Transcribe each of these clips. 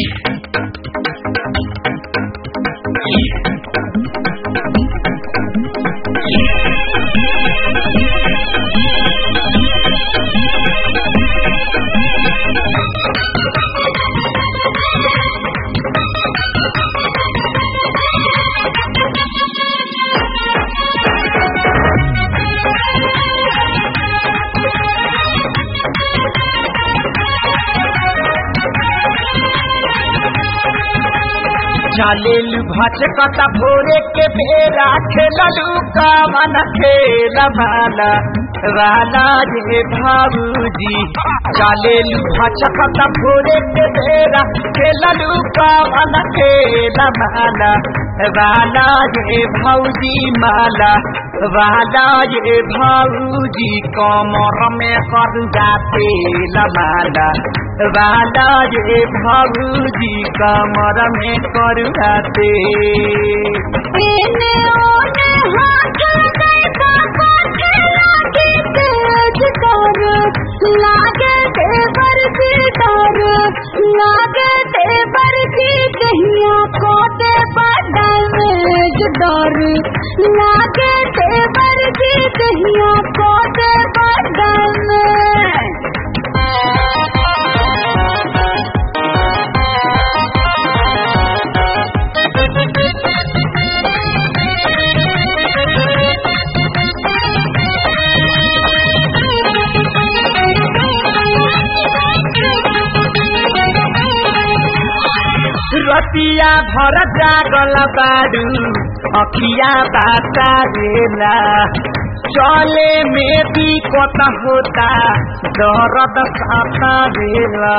चालेलु भचकता भोरे के बेरा खेललू कामन खेल भाला वाला रे भाऊजी चालेलु भचकता भोरे के बेरा खेललू कामन खेल भाला वाला रे भाऊजी माला वाला रे भाऊजी कमर में कर जाते लमाला वाला रे भाऊजी कमर में करुआते एने ओने हाथ देखा काटे लागे तेज डर लागे देवर जी डर लागे देवर जी कहिया कोटे बदमेज डर लागे देवर जी कहिया कोटे बदमेज रतिया भर जागल बाडू अखिया बाता रेला चले में भी कत होता दर्द साता रेला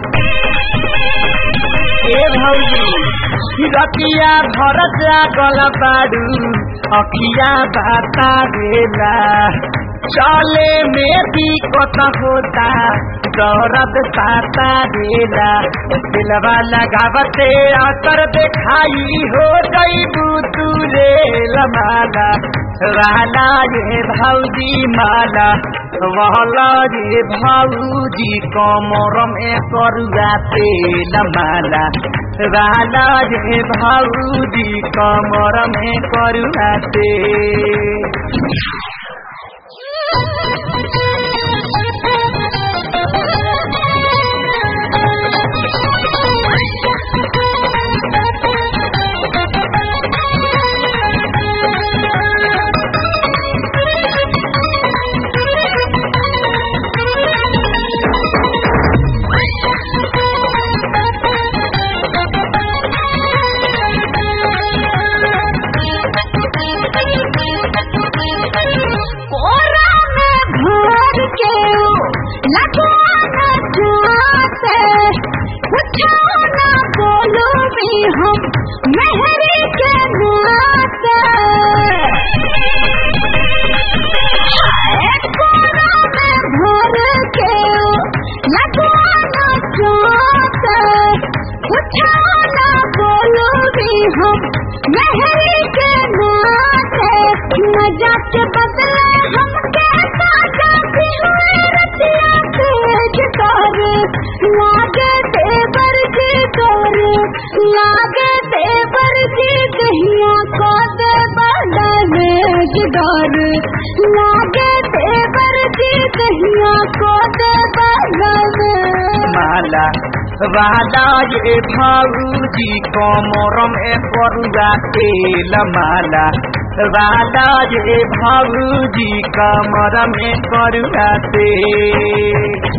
ए भौजी रतिया भर जागल बाडू अखिया बाता रेला चले में भी कत होता दौरत साता रेला दिलवा लगावते आकर देखाई हो गई तू रे लमाला वाला रे भाऊजी माला वाला रे भाऊजी कमर में करुआ तेल माला वाला रे भाऊजी कमर में करुआ तेल कोरा में भर के लगवाना चाहते पूछो ना बोलो भी हम मेहरी के नाते कोरा में भर के लगवाना चाहते पूछो ना बोलो भी हम मेहरी के नाते न जाके बदले हम कहता जाती हुए रतिया तेज कर लागे देवर जी कर लागे देवर जी कहिया को दे बदले डर लागे देवर जी कहिया को दे बदले माला वाला ये भाऊजी कमर में करुआ तेल माला वाला ये भाऊजी कमर में करुआ तेल